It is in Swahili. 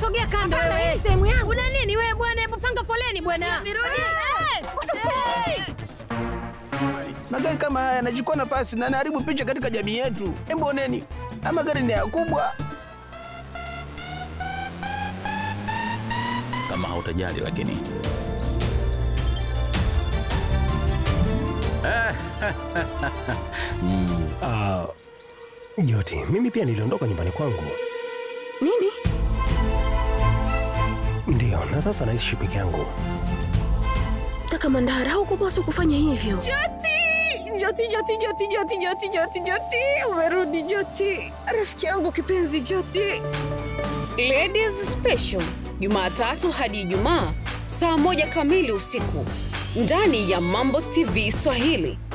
sogea kando Hapana, wewe. hii ni sehemu yangu. Una nini wewe bwana? Hebu panga foleni bwana. Virudi. Magari kama haya yanachukua nafasi na yanaharibu picha katika jamii yetu. Hebu oneni, haya magari ni yakubwa. kama hautajali lakini Ah, Joti, mimi pia niliondoka nyumbani kwangu. Nini? Ndiyo, na sasa naishi peke yangu. Kaka Mandara, hukupaswa kufanya hivyo. Joti! Joti, Joti, Joti, Joti, Joti, Joti, Joti, umerudi Joti, rafiki yangu kipenzi Joti. Ladies Special, Jumatatu hadi Ijumaa saa moja kamili usiku ndani ya Mambo TV Swahili.